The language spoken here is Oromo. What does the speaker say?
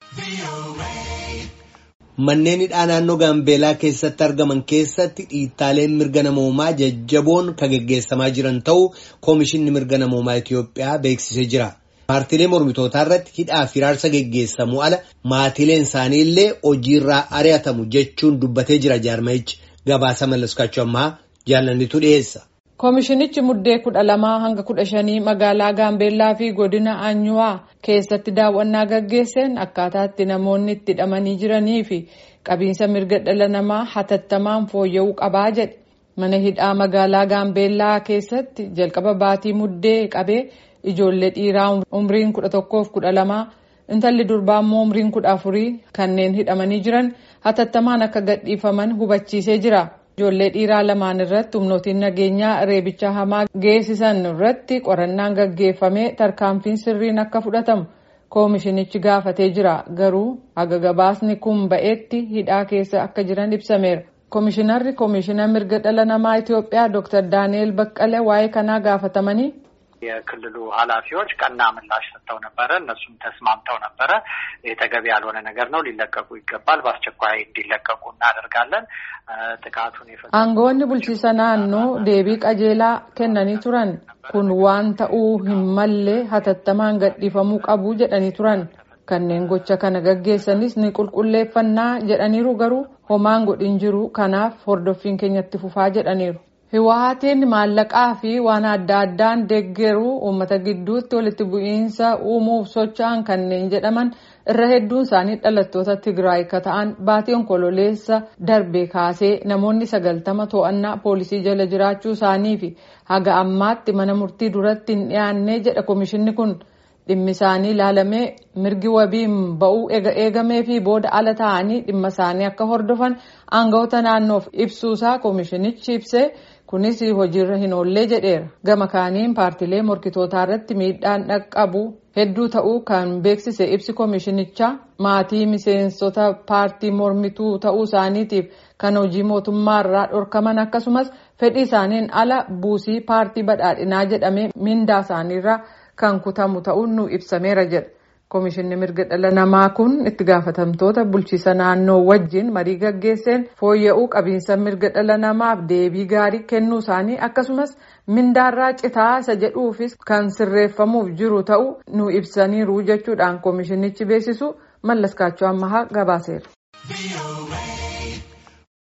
Manneen hidhaa naannoo Gaambeelaa keessatti argaman keessatti dhiittaaleen mirga namoomaa jajjaboon kan geggeessamaa jiran ta'uu Koomishinni Mirga Namoomaa Itiyoophiyaa beeksisee jira. Paartiilee mormitootaa irratti hidhaa fi raarsa geggeessamu ala maatiileen isaanii illee hojiirraa ari'atamu jechuun dubbatee jira jaarmayichi gabaasa mallaskachuu ammaa jaalannitu dhiyeessa. Koomishinichi muddee kudha lamaa hanga kudha shanii magaalaa Gaambeellaa fi godina Anyuwaa keessatti daawwannaa gaggeesseen akkaataa itti namoonni itti hidhamanii jiranii fi qabiinsa mirga dhala namaa hatattamaan fooyya'uu qabaa jedhe. Mana hidhaa magaalaa Gaambeellaa keessatti jalqaba baatii muddee qabee ijoollee dhiiraa umriin kudha tokkoof kudha lamaa intalli durbaa immoo umriin kudha afurii kanneen hidhamanii jiran hatattamaan akka gadhiifaman hubachiisee jira. Ijoollee dhiiraa lamaan irratti humnootiin nageenyaa reebicha hamaa geessisan irratti qorannaan gaggeeffamee tarkaanfiin sirriin akka fudhatamu koomishinichi gaafatee jira. Garuu haga gabaasni kun ba'eetti hidhaa keessa akka jiran ibsameera. Koomishinarri koomishina mirga dhala namaa Itiyoophiyaa Dr. Daani'el Baqqale waa'ee kanaa gaafatamanii. የክልሉ ኃላፊዎች ቀና ምላሽ ሰጥተው ነበረ። እነሱም ተስማምተው ነበረ። የተገቢ ያልሆነ ነገር ነው፣ ሊለቀቁ ይገባል፣ በአስቸኳይ እንዲለቀቁ እናደርጋለን። ጥቃቱን aangoonni bulchiisa naannoo deebii qajeelaa kennanii turan kun waan ta'uu hin malle hatattamaan gadhiifamuu qabu jedhanii turan kanneen gocha kana gaggeessanis ni qulqulleeffannaa jedhaniiru garuu homaan godhin jiru kanaaf hordoffiin keenyatti fufaa jedhaniiru. Hiwaatiin maallaqaa fi waan adda addaan deeggaruu uummata gidduutti walitti bu'iinsa uumuuf socho'an kanneen jedhaman irra hedduun isaanii dhalattoota Tigraay akka ta'an baatii onkololeessa darbe kaasee namoonni sagaltama to'annaa poolisii jala jiraachuu isaanii fi haga ammaatti mana murtii duratti hin dhiyaanne jedha komishinni kun dhimmi isaanii ilaalamee mirgi wabiin ba'uu eegamee fi booda ala ta'anii dhimma isaanii akka hordofan aangawoota naannoof ibsuusaa komishinichi ibsee. kunis hojiirra hin oollee jedheera gama kaaniin paartiilee morkitootaa irratti miidhaan dhaqqabu hedduu ta'uu kan beeksise ibsi koomishinichaa maatii miseensota paartii mormituu ta'uu isaaniitiif kan hojii mootummaarraa dhorkaman akkasumas fedhii isaaniin ala buusii paartii badhaadhinaa jedhamee mindaa isaaniirraa kan kutamu ta'uun nu ibsameera jedha. Koomishinni mirga dhala namaa kun itti gaafatamtoota bulchiisa naannoo wajjin marii gaggeesseen fooyya'uu qabiinsa mirga dhala namaaf deebii gaarii kennuu isaanii akkasumas mindaarraa citaa isa jedhuufis kan sirreeffamuuf jiru ta'uu nu ibsaniiru jechuudhaan koomishinichi beeksisu mallaskaachuu ammahaa gabaaseera.